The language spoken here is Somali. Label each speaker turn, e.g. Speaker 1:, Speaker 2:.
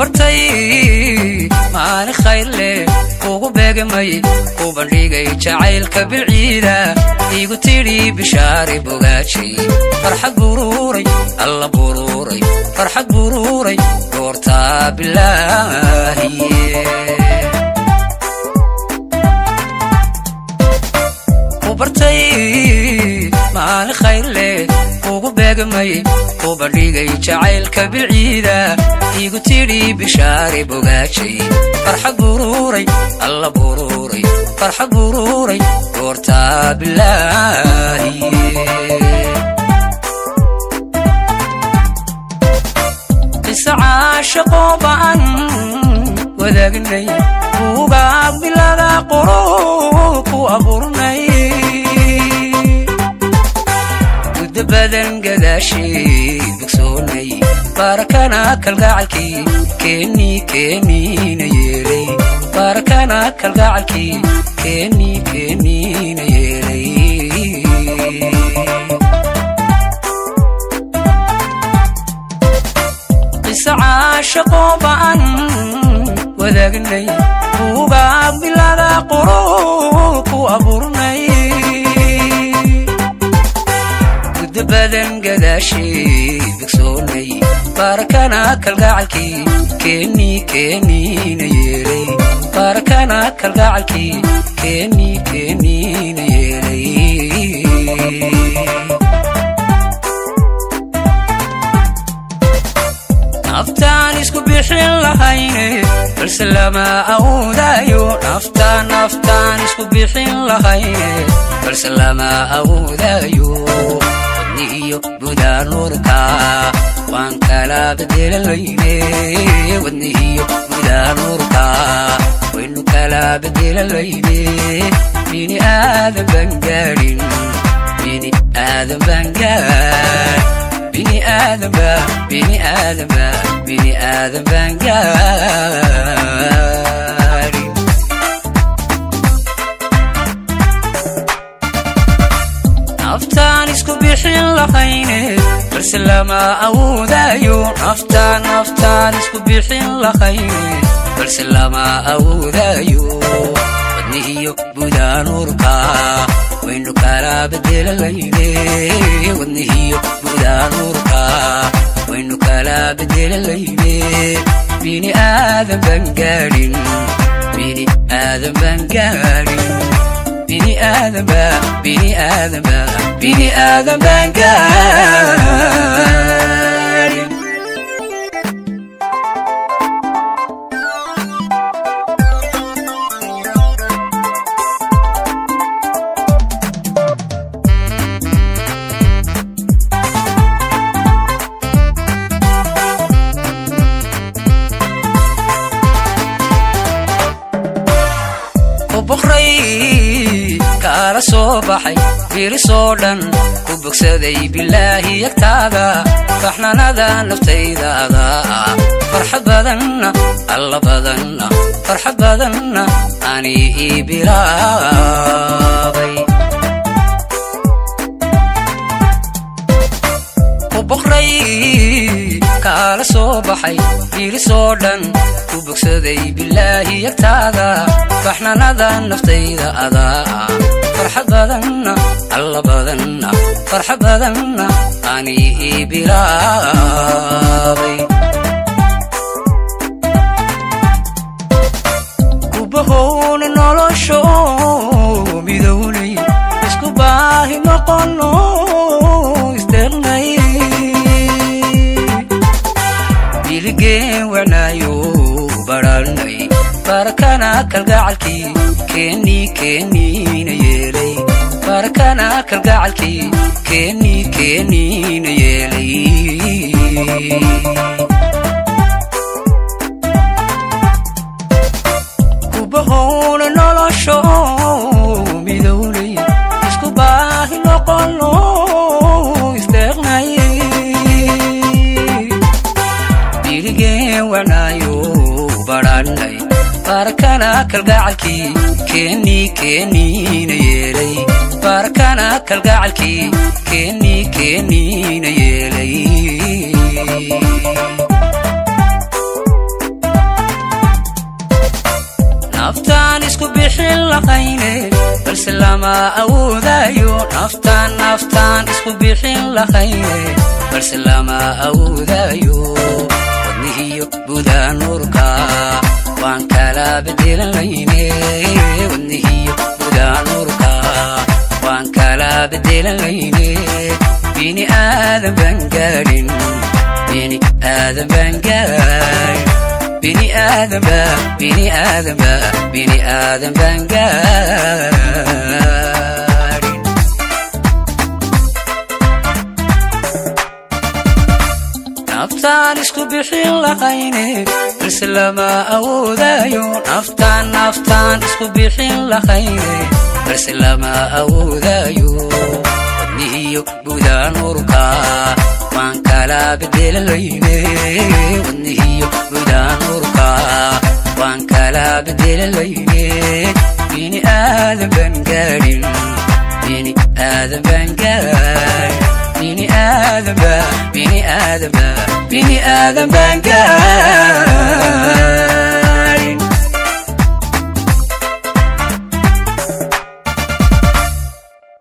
Speaker 1: bartay maalin khayr leh kugu beegamay ku bandhigay jacaylka bilciida igu tidhi bishaari bogaajay farxad buruuray alla buruuray farxad buruuray goortaa bilaahiye bartay maalin khayr leh kugu beegamay ku bandhigay jacaylka bilciida igu tidhi bishaari bogaajay farxad buruuray alla buruuray farxad buruuray goortaa bilaahiye qisa caashaqoo ba'an wadaagnay kuugaa bilada qoro ku abuurnay muddo badan gadaashii bogsoonay baarakana kalgacalkii keennii keenniina yeelay baarakana kalgacalkii keennii keenniina yeelay qisa caashaqoo ba'an wadaagnay kuugaa bilada qoro ku abuurnay muddo badan gadaashii bogsoonay baarakana kalgacalkii keennii keenniina yeelay baarakana kalgacalkii keennii keenniina yeelay naftaan isku bixin lahayne balse lama awoodayo naftaan naftaan isku bixin lahayne balse lama awoodayo wadni iyo gudaa nuurka waan kala bedelanayne wadni iyo gudaa nuurka waynu kala bedelanayne bini aadan baan gaadhin bini aadan baan gaadhin bini aadamba bini aadamba bini aadan baan gaarin naftaan isku bixin lahayne balse lama awoodayo naftaan naftaan isku bixin lahayne balse lama awoodayo wadni iyo gudaa nuurka waynu kala bedelanayne wadni iyo gudaa nuurka waynu kala bedelanayne bini aadan baan gaadhin bini aadan baan gaadhin bini aadanba bini aadanba bini aadan baan gaadhin kaala soo baxay birisoo dhan ku bogsaday bilaahi yagtaada faxnanada naftaydaada farxad badanna alla badanna farxad badanna ani ii bilaabay boqray kaala soo baxay birisoo dhan ku bogsaday bilaahi yagtaada faxnanada naftayda adaa farxad badanna alla badanna farxad badanna ani ii bilaabay kubahowna nolosho midownay isku baahi noqono isdeernay biligeen wanaayo baralnay barakana kalgacalkii keennii keenniina yeelay barakana kalgacalkii keennii keenniina yeelay kubahowna nolosho midownay isku baahi noqono isdeeqnay biligeen wanaayo barannay barakana kalgacalkii keennii keenniina yeelay barakana kalgacalkii keennii keenniina yeelay balse lama awoodayo naftaan naftaan isku bixin lahayne balse lama awoodayo wadnihiyo gudaa nuurka waan kala bedelanayne wadnihiyo gudaa nuurka waan kala bedelanayne bini aadan baan gaadhin bini aadan baan gaadhin bini aadamba bini aadamba bini aadan baan gaadhin naftaan isku bixin lahayne balse lama awoodayo naftaan naftaan isku bixin lahayne balse lama awoodayo wadnihiyo gudaa nuurka waan kala bedelanayne wadnihiyo gudaa nuurka waan kala bedelanayne bini aadan baan gaadhin bini aadan baan gaadhin bini aadanba bini aadanba bini aadan baan gaadhin